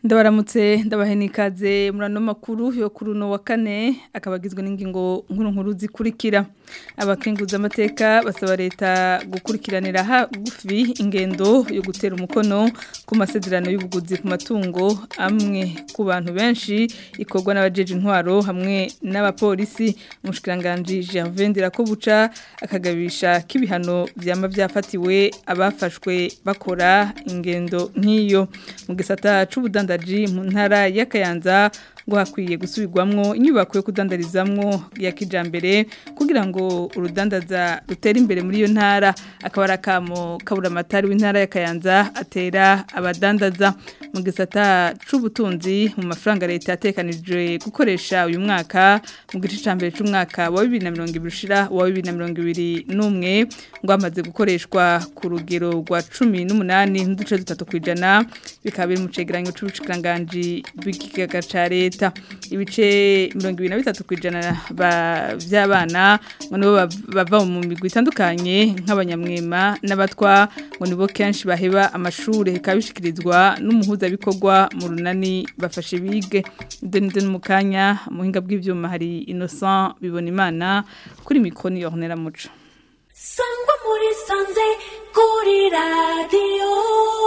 ndabaramutse ndabahenikaze murano makuru yo kuri uno wa kane akabagizwe n'ingingo nkuru nkuru zikurikira abakenguza amateka basaba leta gukurikiranira hagufi ingendo yo gutera umukono ku masezerano y'ubuguzi ku matungo amwe ku bantu benshi ikorwa n'abajeje intwaro hamwe n'abapolisi umushikiranganje Gervais Ndirakobuca akagabisha k'ibihano vyama vyafatiwe abafashwe bakora ingendo nk'iyo mu gisata c'ubudandaji mu ntara y'akayanza ngo hakwiye gusubirwamwo inyubako yo kudandarizamwo ya kijambere kugira ngo urudandaza rutere imbere muri iyo ntara akaba arakamo kabura amatari w'intara y'akayanza atera abadandaza mu gisata c'ubutunzi mu mafaranga leta yatekanije gukoresha uyu mwaka mu gice ca mbere c'umwaka wa 2020 ushira wa 2021 ngo amaze gukoreshwa ku rugero rwa 18 n'uduce dutatu kwijana bikaba biri mu cegeranyo c'ubushikiranganje bw'ikigaga ca leta leta ibice mirongo ibiri na bitatu ku ijana by'abana ngo nibo bava mu migwi itandukanye nk'abanyamwema n'abatwa ngo nibo kenshi baheba amashuri bikaba bishyikirizwa n'umuhuzabikorwa mu runani bafashe bige ndende mu kanya muhinga bw'ibyuma hari innocent bibona imana kuri mikoni yornera muco sangwa muri sanze kuri radiyo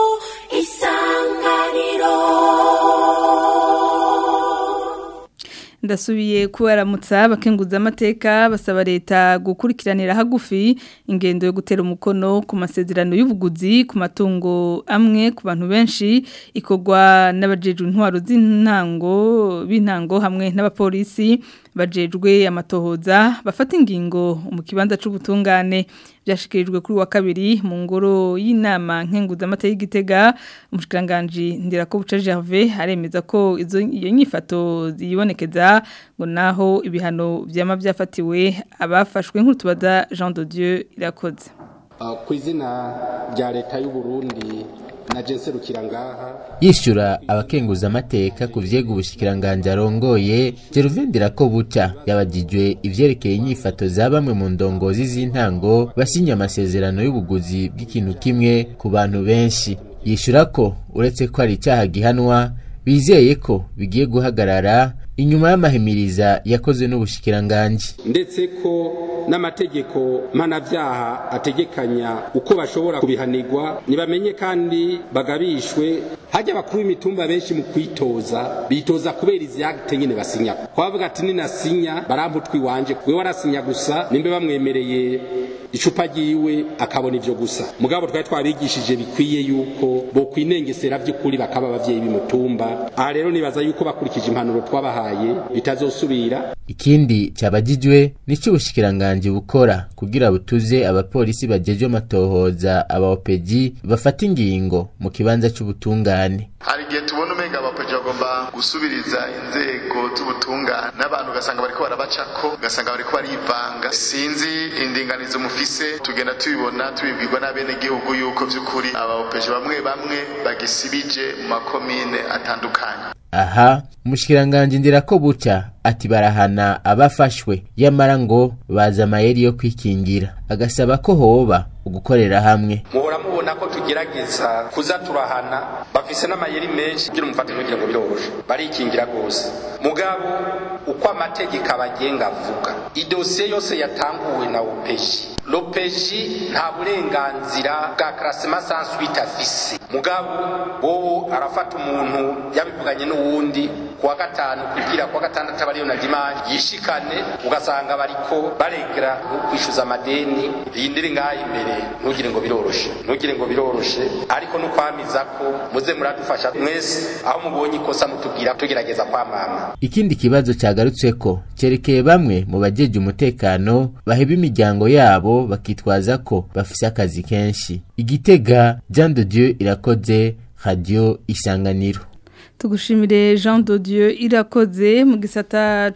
isanganiro ndasubiye kubaramutsa abakenguza amateka basaba leta gukurikiranira hagufi ingendo yo gutera umukono ku masezerano y'ubuguzi ku matungo amwe ku bantu benshi ikorwa n'abajeje intwaro z'intango b'intango hamwe n'abapolisi bajejwe amatohoza bafata ingingo mu kibanza c'ubutungane byashikirijwe kuri wa kabiri mu ngoro y'inama nkenguza amata y'igitega umushikiranganje Ndirakobuca Gervais aremeza ko izo iyo nyifato ziyibonekeza ngo naho ibihano byama byafatiwe abafashwe nk'utubaza Jean de Dieu irakoze ku izina rya leta y'u Burundi na jenserukira ngaha yishyura abakenguza amateka ku vyega ubushikiranganje arongoye Gervendera ko buca yabagijwe ivyerekeye inyifato za bamwe mu ndongozi z'intango basinya amasezerano y'ubuguzi bw'ikintu kimwe ku bantu benshi yishyura ko uretse ko ari icyaha gihanwa bizeye ko bigiye guhagarara inyuma y'amahimiriza yakozwe n'ubushikiranganje ndetse ko n'amategeko mpanavyaha ategekanya uko bashobora kubihanirwa nibamenye kandi bagabishwe hajya abakuru b'imitumba benshi mu kwitoza bitoza kubera izi akte nyene basinya kwavuga ati ninasinya baramputwa iwanje we warasinya gusa nimbe bamwemereye icupa ryiwe akabona ivyo gusa mugabo twari twabigishije bikwiye yuko bo kwinengesera by'ukuri bakaba abavyeyi b'imutumba aha rero nibaza yuko bakurikije impanuro twabahaye bitazosubira ikindi cyabagijwe nico ubushikiranganje bukora kugira butuze abapolisi bajeje amatohoza abaopeji bafata ingingo mu kibanza c'ubutungane hari igihe tubona umenga abapeji bagomba gusubiriza inzego z'ubutungane n'abantu ugasanga bariko barabacako ugasanga bariko barivanga sinzi indinganizo mufise tugenda tubibona tubibwirwa n'abenegihugu yuko vy'ukuri abaopeji bamwe bamwe bagisibije mu makomine atandukanye aha umushikiranganje ndira ko buca ati barahana abafashwe yamara ngo baza amayeri yo kwikingira agasaba ko hoba ugukorera hamwe muhora mubona ko tugerageza kuza turahana bafise n'amayeri menshi kugira umufate ntugire ngo biroroshe barikingira rwose mugabo uko amategeko abagenga avuga idosiye yose yatanguwe na upeji lopeji nta burenganzira bwa karasema sansuite afise mugabo wowe arafata umuntu yabivuganye n'uwundi kuwa gatanu kugira kuwa gatandatu abariyo na dimanche yishikane ugasanga bariko baregera kwishyuza amadeni yindire ngaha imbere ntugire ngo biroroshe ntugire ngo biroroshe ariko no kwamiza ko muze muradufasha mwese aho mubonye ikosa mutubwira tugerageza kwamama ikindi kibazo cyagarutseko cyerekeye bamwe mu bajeje umutekano baheba imiryango yabo bakitwaza ko bafise akazi kenshi igitega Jean de Dieu irakoze radio isanganiro tugushimire Jean de Dieu irakoze mu gisata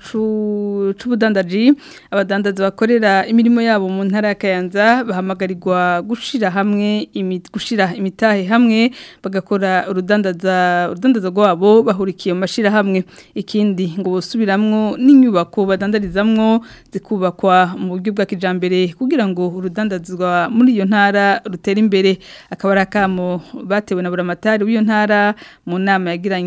c'ubudandaji abadandaza bakorera imirimo yabo mu ntara ya Kayanza bahamagarirwa gushira hamwe gushira imitahe hamwe bagakora urudandaza urudandaza rwabo bahurikiye mu mashira hamwe ikindi ngo bosubiramwo n'inyubako badandarizamwo zikubakwa mu buryo bwa kijambere kugira ngo urudandazwa muri iyo ntara rutera imbere akaba arakamo batewe na buramatari w'iyo ntara mu nama yagiranye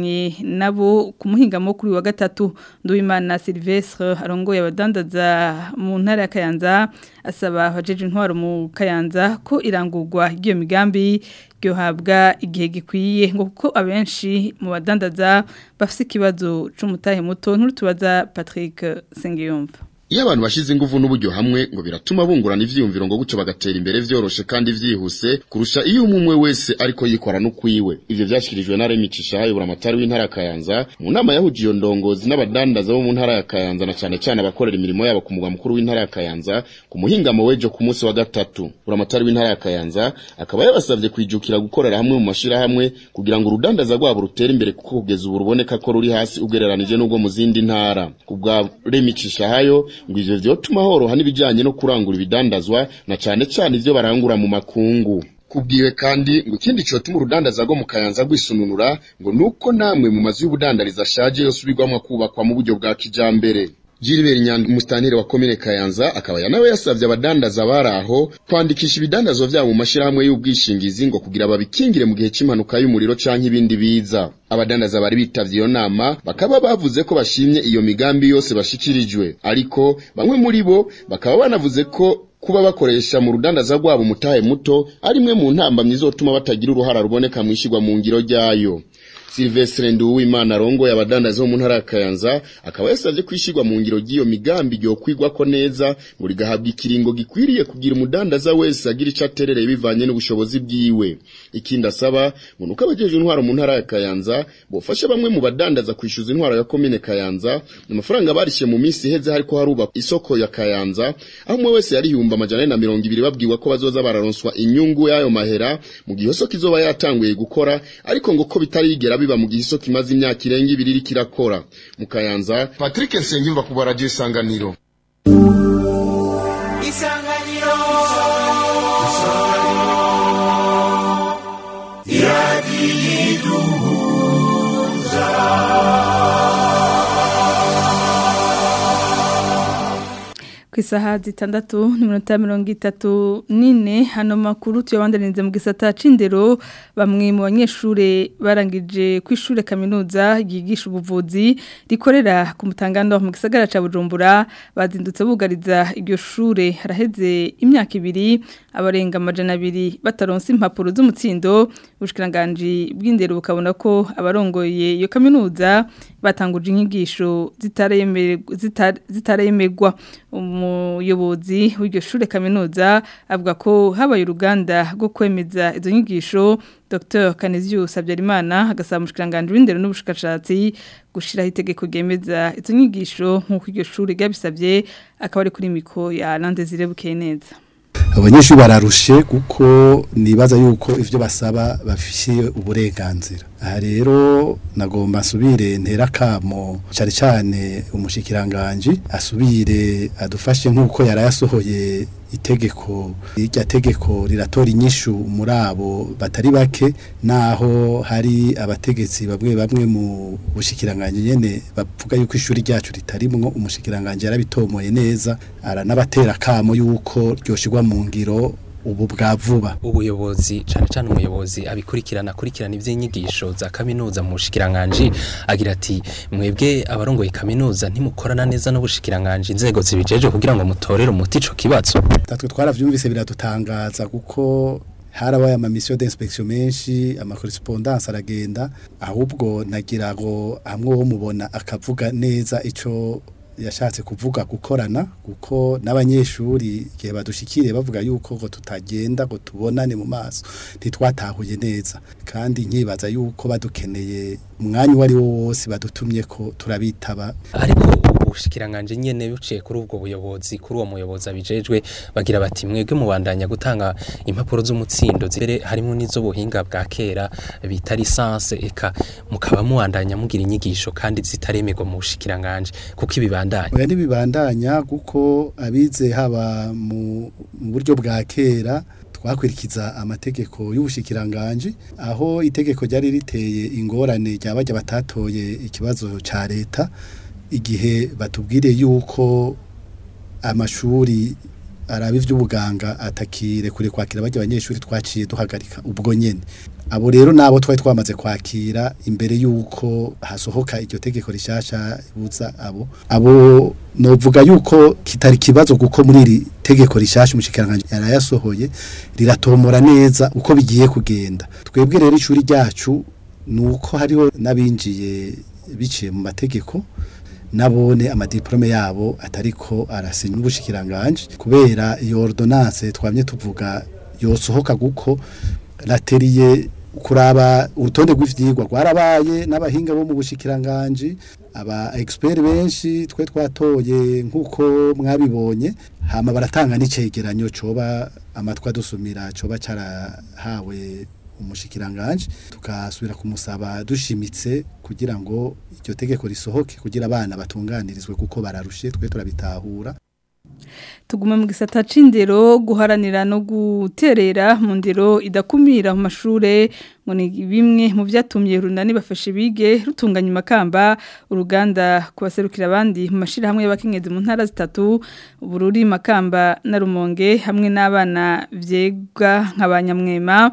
yavuganye nabo ku muhingamo kuri wa gatatu Nduwimana Silvestre arongoye abadandaza mu ntara ya Kayanza asaba abajeje intwaro mu Kayanza ko irangurwa ry'iyo migambi ryohabwa igihe gikwiye ngo kuko abenshi mu badandaza bafite ikibazo c'umutahe muto nturutubaza Patrick Sengiyumva Iyo abantu bashize ingufu n'uburyo hamwe ngo biratuma bungurana ivyiyumviro ngo gucyo bagatera imbere vyoroshe kandi vyihuse kurusha iyo umwe wese ariko yikora no kwiwe ivyo vyashikirijwe na Remi Cishaha yobura amatari w'intara ya Kayanza mu nama yahuje iyo ndongozi n'abadandaza bo mu ntara ya Kayanza na cane cane abakorera imirimo yabo ku mugwa mukuru w'intara ya Kayanza ku muhingamo wejo ku munsi wa gatatu buramatari w'intara ya Kayanza akaba yabasavye kwijukira gukorera hamwe mu mashira hamwe kugira ngo urudandaza rwabo rutere imbere kuko kugeza ubu ruboneka ko ruri hasi ugereranije n'ubwo mu zindi ntara kubwa Remi Cishahayo ngo ivyo vyotuma horoha n'ibijanye no kurangura ibidandazwa na cane cane ivyo barangura mu makungu kubwiwe kandi ngo ikindi cotuma urudandaza rwo mu kayanza rwisununura ngo nuko namwe mu mazu y'ubudandariza ashaje yose ubigwamwo kubakwa mu buryo bwa kijambere Gilbert Nyanda umustanire wa komine Kayanza akaba yanawe yasavye abadandaza baraho kwandikisha ibidandazwa vyabo mu mashirahamwe y'ubwishingizi ngo kugira babikingire mu gihe c'impanuka y'umuriro canke ibindi biza abadandaza bari bitavye iyo nama bakaba bavuze ko bashimye iyo migambi yose bashikirijwe ariko bamwe muri bo bakaba banavuze ko kuba bakoresha mu rudandaza rwabo umutahe muto ari imwe mu ntambamyi izotuma batagira uruhara ruboneka mu ishigwa mu ngiro ryayo Silvestre Nduwimana arongoye abadandaza bo mu ntara ya Kayanza akaba yasavye kwishigwa mu ngiro giyo migambi ryo kwigwa ko neza ngo rigahabwa ikiringo gikwiriye kugira umudandaza wese agira ico aterereye bivanye n'ubushobozi bwiwe ikindi asaba ngo nuko abajeje intwaro mu ntara ya Kayanza bofasha bamwe mu badandaza kwishuza intwaro ya komine Kayanza amafaranga barishe mu minsi iheze hariko haruba isoko ya Kayanza aho umwe wese yari yumba amajana na mirongo ibiri babwiwe ko bazoza bararonswa inyungu y'ayo mahera mu gihe isoko izoba yatanguye gukora ariko ngo ko bitarigera biba mu gihe isoko imaze imyaka irenga ibiri iriko irakora mu Kayanza Patrick Nsengiyumva ku baradio isanganiro isanganiro ku isaha zitandatu n'iminota mirongo itatu n'ine hano makuru tuyabandaniriza mu gisata c'indero bamwe mu banyeshure barangije ku ishure kaminuza ryigisha ubuvuzi rikorera ku mutangano mu gisagara ca Bujumbura bazindutse bugariza iryo shure haraheze imyaka ibiri abarenga amajana abiri bataronse impapuro z'umutsindo ubushikiranganje bw'indero bukabona ko abarongoye iyo kaminuza batanguje inyigisho zitaremerwa umuyobozi w'iryo shure kaminuza avuga ko habaye uruganda rwo kwemeza izo nyigisho Dr Kanezius Habyarimana agasaba umushikiranganje w'indero n'ubushakashatsi gushiraho itegeko ryemeza izo nyigisho nk'uko iryo shure ryabisabye akaba ari kuri miko ya Landezire Bukeneza abanyeshuri bararushe kuko nibaza yuko ivyo basaba bafishiye uburenganzira aha rero nagomba asubire ntera kamo cyane cyane umushikiranganje asubire adufashe nk'uko yari yasohoye itegeko irya tegeko riratora inyishu muri abo batari bake naho hari abategetsi bamwe bamwe mu bushikiranganje nyene bavuga yuko ishuri ryacu ritarimwo umushikiranganje yarabitomoye neza aranabatera kamo yuko ryoshirwa mu ngiro ubu bwa vuba ubuyobozi cyane cyane umuyobozi abikurikirana akurikirana iby'inyigisho za kaminuza mu bushikiranganje agira ati mwebwe abarongoye kaminuza ntimukorana neza n'ubushikiranganje inzego zibijeje kugira ngo mutorere umuti ico kibazo tatwe twaravyumvise biradutangaza kuko harabaye ama mission d'inspection menshi ama correspondance aragenda ahubwo nagira ngo hamwe wo mubona akavuga neza ico yashatse kuvuga gukorana kuko n'abanyeshuri igihe badushikiriye bavuga yuko ngo tutagenda ngo tubonane mu maso ntitwatahuye neza kandi nkibaza yuko badukeneye umwanya uwo ari wo wose badutumye ko turabitaba ariko ubushikiranganje nyene buciye kuri ubwo buyobozi kuri uwo muyobozi abijejwe bagira bati mwebwe mubandanya gutanga impapuro z'umutsindo zire harimo n'izo buhinga bwa kera bita lisanse eka mukaba muwandanya mugira inyigisho kandi zitaremerwa mu bushikiranganje kuko ibibandanya oya ntibibandanya kuko abize haba mu mu buryo bwa kera twakurikiza amategeko y'ubushikiranganje aho itegeko ryari riteye ingorane ryabajya batatoye ikibazo ca leta igihe batubwire yuko amashuri araba ivy'ubuganga atakire kure kwakira bajya abanyeshuri twaciye duhagarika ubwo nyene abo rero nabo twari twamaze kwakira imbere yuko hasohoka iryo tegeko rishasha buza abo abo novuga yuko kitari kibazo kuko muri iri tegeko rishasha umushikiranganje yarayasohoye riratomora neza uko bigiye kugenda twebwe rero ishuri ryacu nuko hariho nabinjiye biciye mu mategeko nabone amadiplome yabo atariko arasinya n'ubushikiranganje kubera iyo ordonnance twamye tuvuga yosohoka guko lateriye kuraba urutonde rw'ivyigwa rwarabaye n'abahinga bo mu bushikiranganje aba expert benshi twe twatoye nkuko mwabibonye hama baratanga n'icegeranyo coba amatwa dusumira coba carahawe umushikiranganje tukasubira kumusaba dushimitse kugira ngo iryo tegeko risohoke kugira abana batunganirizwe kuko bararushe twe turabitahura tuguma mu gisata c'indero guharanira no guterera mu ndero idakumira mu mashure ngo ni bimwe mu byatumye runani bafashe bige rutunganya makamba uruganda kubaserukira abandi mu mashira hamwe y'abakenyezi mu ntara zitatu ubururi makamba na rumonge hamwe n'abana vyega nk'abanyamwema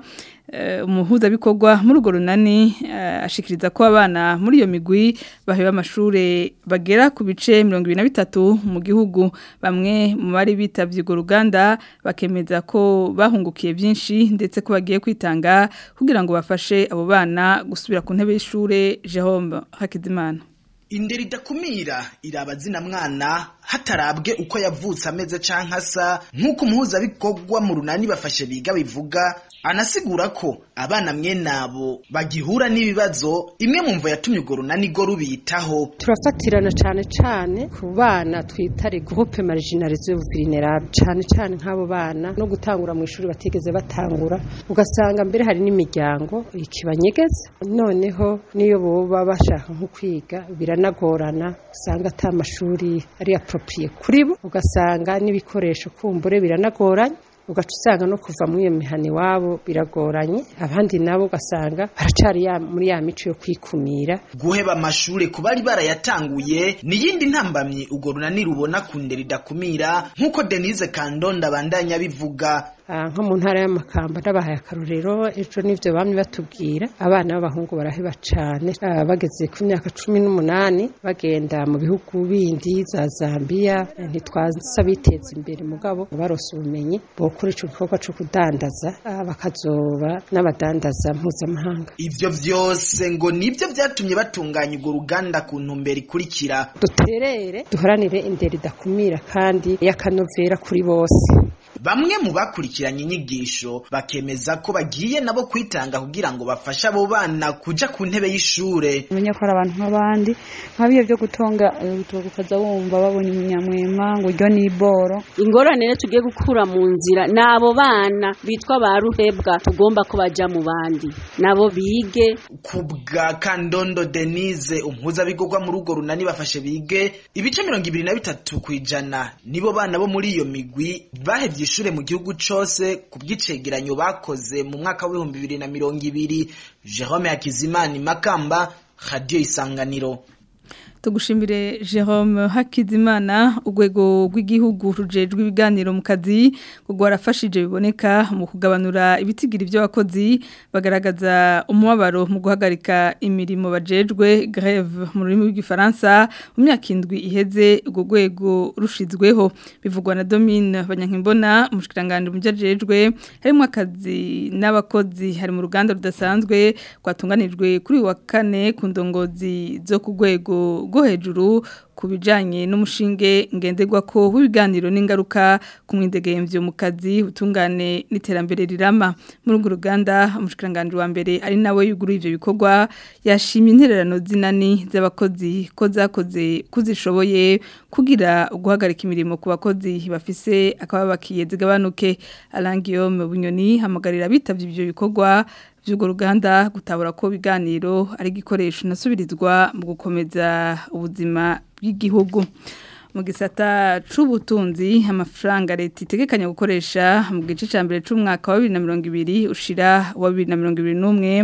umuhuza bikorwa muri urwo runani ashikiriza ko abana muri iyo migwi baheba amashure bagera ku bice mirongo ibiri na bitatu mu gihugu bamwe mu bari bitavye urwo ruganda bakemeza ko bahungukiye byinshi ndetse ko bagiye kwitanga kugira ngo bafashe abo bana gusubira ku ntebe y'ishure Jerome Hakizimana indero idakumira iraba zina mwana hatarabwe uko yavutse ameze canke asa nk'uko umuhuzabikorwa mu runani bafashe biga bivuga anasigura ko abana mwene abo bagihura n'ibibazo imwe mu mvo yatumye urwo runani go rubitaho turafatirana cane cane ku bana twita groupe marginalisée vulnérable cane cane nk'abo bana no gutangura mu ishuri batigeze batangura ugasanga mbere hari n'imiryango ikibanyegeza noneho niyo boba bashaka nko kwiga biranagorana usanga ata amashuri ari approprié kuri bo ugasanga n'ibikoresho kumbure biranagoranye ugaca usanga no kuva muri iyo mihana iwabo biragoranye abandi nabo ugasanga baracari muri ya mico yo kwikumira guheba amashure ku bari barayatanguye niyindi ntambamyi urwo runani rubona ku ndero idakumira nk'uko denise kandonda abandanya bivuga nko mu ntara y'amakamba n'abahaye akarorero ejo n'ibyo bamwe batubwira abana b'abahungu baraheba cyane bageze ku myaka cumi n'umunani bagenda mu bihugu bindi za zambia ntitwaza biteza imbere mugabo barose ubumenyi bokora icyo gikorwa cyo kudandaza bakazoba n'abadandaza mpuzamahanga ibyo byose ngo nibyo byatumye batunganya urwo ruganda ku ntumbero ikurikira duterere duharanire indero idakumira kandi y'akanovera kuri bose bamwe mu bakurikiranye inyigisho bakemeza ko bagiye nabo kwitanga kugira ngo bafashe abo bana kuja ku ntebe y'ishure umenya ko ari abantu nk'abandi nk'abiyo byo gutonga ukaza wumva babonye umunyamwema ngo uryo ni iboro ingorane rero tugiye gukura mu nzira ni abo bana bitwa ba ruhebwa tugomba ko baja mu bandi nabo bige ku bwa kandondo denise umpuzabikorwa muri urwo runani bafashe bige ibice mirongo ibiri na bitatu ku ijana nibo bana bo muri iyo migwi bahevye ishure mu gihugu cose ku bw'icegeranyo bakoze mu mwaka w'ibihumbi bibiri na mirongo ibiri jerome hakizimana makamba radiyo isanganiro tugushimire Jerome Hakizimana urwego rw'igihugu rujejwe ibiganiro mu kazi kuko warafashije biboneka mu kugabanura ibitigiri by'abakozi bagaragaza umubabaro mu guhagarika imirimo bajejwe greve mu rurimi rw'igifaransa mu myaka indwi iheze urwo rwego rushizweho bivugwa na Domine Banyankimbona umushikiranganje mu byajejwe harimo akazi n'abakozi hari mu ruganda rudasanzwe kwatunganijwe kuri wa kane ku ndongozi zo ku rwego rwo hejuru ku bijyanye n'umushinge ngenderwa ko w'ibiganiro n'ingaruka ku mwidegemvyo mu kazi utungane n'iterambere rirama muri urwo ruganda umushikiranganje wa mbere ari nawe yuguruye ivyo bikorwa yashimye intererano zinani z'abakozi ko zakoze kuzishoboye kugira guhagarika imirimo ku bakozi bafise akaba bakiye zigabanuke arangiyo mu bunyoni hamagarira bitavye ivyo bikorwa by'urwo ruganda gutabura ko biganiro ari igikoresho nasubirizwa mu gukomeza ubuzima bw'igihugu mu gisata c'ubutunzi amafaranga leta itegekanya gukoresha mu gice ca mbere c'umwaka wa 2020 ushira wa 2021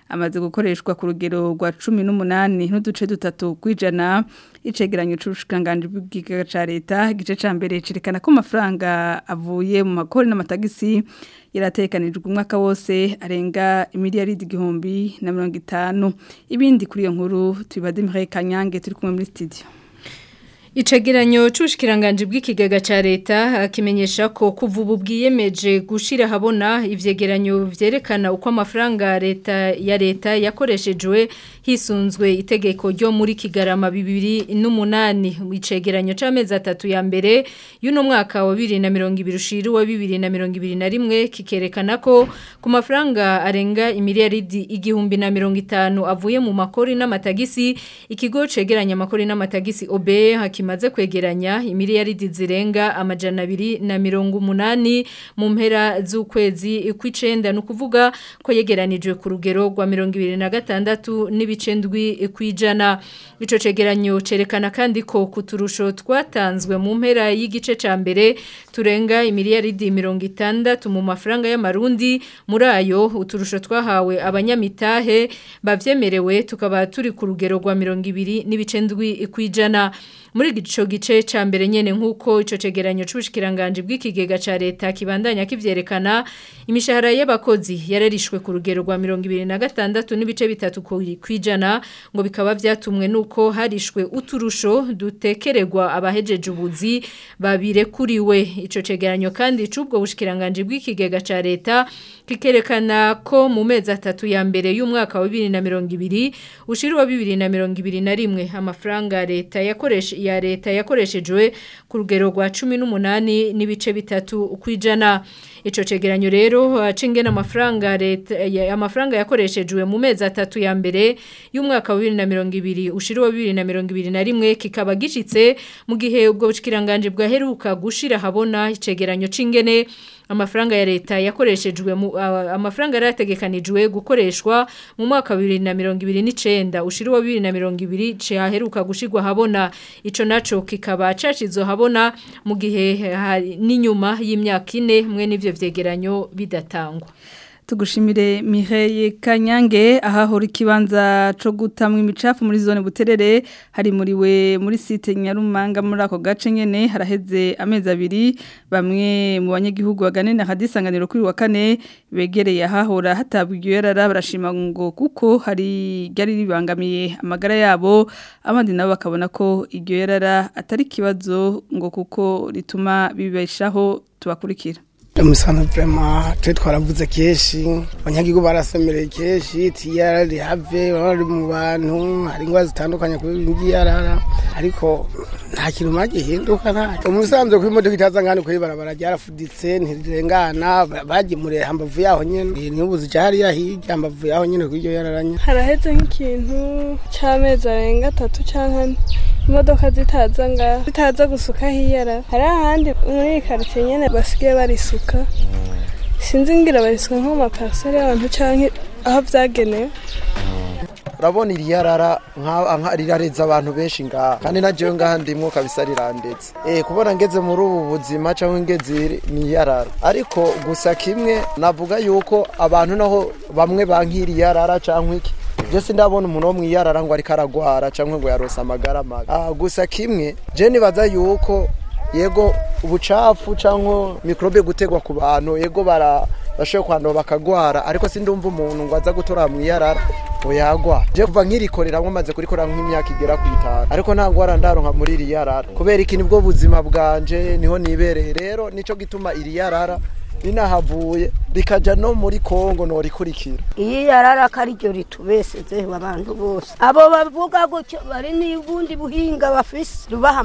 amaze gukoreshwa ku rugero rwa 18 n'uduce dutatu kwijana icegeranyo c'ubushikanganje bw'igiga ca leta igice ca mbere cerekana ko amafaranga avuye mu makori n'amatagisi yaratekanijwe umwaka wose arenga imiliyaridi igihumbi na mirongo itanu ibindi kuri iyo nkuru tubibade Mireille Kanyange turi kumwe muri studio Icegeranyo c'ubushikiranganje bw'ikigega ca leta akimenyesha ko kuva ubu bwiyemeje gushira habona ivyegeranyo vyerekana uko amafaranga leta ya leta yakoreshejwe hisunzwe itegeko ryo muri Kigarama 2008 icegeranyo c'amezi atatu ya mbere y'uno mwaka wa 2020 ushiri wa 2021 kikerekana ko ku mafaranga arenga imiliyaridi igihumbi na mirongo itanu avuye mu makori n'amatagisi ikigo cegeranya amakori n'amatagisi OB kimaze kwegeranya imiliyaridi zirenga amajana abiri na mirongo umunani mu mpera z'ukwezi kw'icenda ni ukuvuga ko yegeranijwe ku rugero rwa mirongo ibiri na gatandatu n'ibice ndwi kw'ijana ico cegeranyo cerekana kandi ko ku turusho twatanzwe mu mpera y'igice ca mbere turenga imiliyaridi mirongo itandatu mu mafaranga y'amarundi muri ayo uturusho twahawe abanyamitahe bavyemerewe tukaba turi ku rugero rwa mirongo ibiri n'ibice ndwi kw'ijana muri ico gice ca mbere nyene nkuko ico cegeranyo c'ubushikiranganje bw'ikigega ca leta kibandanya kivyerekana imishahara y'abakozi yararishwe ku rugero rwa 2026 n'ibice bitatu kwijana ngo bikaba vyatumwe nuko harishwe uturusho dutekererwa abahejeje ubuzi babirekuriwe ico cegeranyo kandi c'ubwo bushikiranganje bw'ikigega ca leta kikerekana ko mu mezi atatu ya mbere y'umwaka wa 2020 ushiri wa 2021 amafaranga leta yakoresha ya leta yakoreshejwe ku rugero rwa 18 n'ibice bitatu kwijana ico cegeranyo rero cingena amafaranga leta amafaranga yakoreshejwe mu mezi atatu ya mbere y'umwaka wa 2020 ushiri wa 2021 kikaba gishitse mu gihe ubwo bushikiranganje bwaheruka gushira habona icegeranyo cingene amafaranga ya leta yakoreshejwe mu uh, amafaranga yarategekanijwe gukoreshwa mu mwaka wa 2029 ushiri wa 2020 cyaheruka gushirwa habona ico naco kikaba cacizo habona mu gihe n'inyuma y'imyaka ine mwe n'ivyo vyegeranyo bidatangwa tugushimire Mireille Kanyange ahahora ikibanza co gutamwa imicafu muri zone buterere hari muri we muri site Nyarumanga muri ako gace nyene haraheze amezi abiri bamwe mu banyagihugu baganene hadisanganiro kuri wa kane begereye ahahora hatabwiye yarara barashima ngo kuko hari ryari ribangamiye amagara yabo abandi nabo bakabona ko iryo yarara atari kibazo ngo kuko rituma bibeshaho tubakurikira umusanzu vrema twe twaravuze kenshi abanyagihugu barasemereye kenshi tiyara rihave bari mu bantu hari ingwara zitandukanye kuri ngiyarara ariko nta kintu magihinduka nta umusanzu ko imodoka itaza ngani kuri barabara ryarafuditse ntirirengana bagemuriye hambavu yaho nyene n'ubu zija hariya hirya hambavu yaho nyene kuri iryo yararanya haraheze nk'ikintu c'amezi arenga atatu canke ane imodoka zitaza ngaho zitaza gusuka hiyara hari ahandi muri iyi karitsiye nyene basigaye barisuka sinzi ngira barisuka nko mu mapariseri y'abantu canke aho vyagenewe urabona iri yarara rirareza abantu benshi ngaha kandi na jewe ngaha ndimwo kabisa rirandetse eh kubona ngeze muri ubu buzima cyangwa ngeze ni yarara ariko gusa kimwe navuga yuko abantu naho bamwe bankiri yarara cyangwa iki byose ndabona umuntu wo mwiyarara ngo ariko aragwara cyangwa ngo yarose amagara mabi ah gusa kimwe je nibaza yuko yego ubucafu cyangwa mikrobe gutegwa ku bantu yego bara bashoboye kwandura bakagwara ariko sindumva umuntu ngo aza gutora mu iyarara ngo yagwa je kuva nkirikorera maze kurikorera nk'imyaka igera ku itanu ariko nta ngwara ndaronka muri iri yarara kubera iki nibwo buzima bwanje niho nibereye rero nico gituma iri yarara rinahavuye rikaja no muri Kongo no rikurikira iyi yarara ko ariryo ritubesezeho abantu bose abo bavuga gutyo bari n'ubundi buhinga bafise rubaha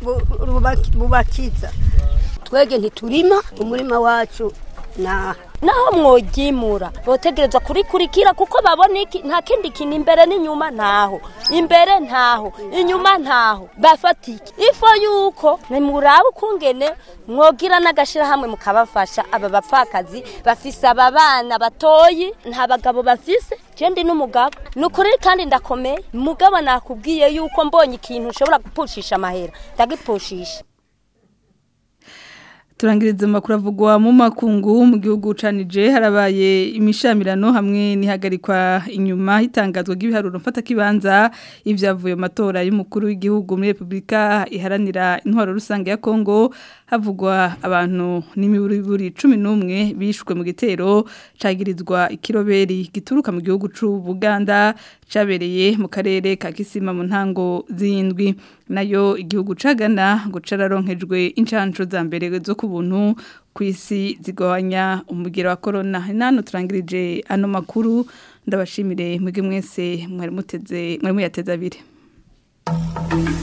bubakiza twege ntiturima umurima wacu naha naho mwogyimura botegerezwa kurikurikira kuko babona iki nta kindi kintu imbere n'inyuma ntaho imbere ntaho inyuma ntaho bafatike ifo yuko nimuraba ukungene mwogira n'agashirahamwe mukabafasha aba bapfakazi bafise aba bana batoyi nta bagabo bafise jendi n'umugabo ni ukuri kandi ndakomeye mugabo nakubwiye yuko mbonye ikintu ushobora gupushisha amahera ndagipushisha turangiriza amakuru avugwa mu makungu mu gihugu canije harabaye imishamirano hamwe n'ihagarikwa inyuma hitangazwa ry'ibiharuro mfata kibanza ivyavuye mu matora y'umukuru w'igihugu muri Republika iharanira intwaro rusange ya Kongo havugwa abantu n'imiburiburi 11 bishwe mu gitero cagirizwa ikiroberi gituruka mu gihugu c'u Buganda cabereye mu karere ka Kisima mu ntango zindwi nayo igihugu cagana ngo cararonkejwe incanco za mbere zo kubuntu kwisi zigabanya umugero wa corona nano turangirije ano makuru ndabashimire mwege mwese mwari muteze mwari muyateze abiri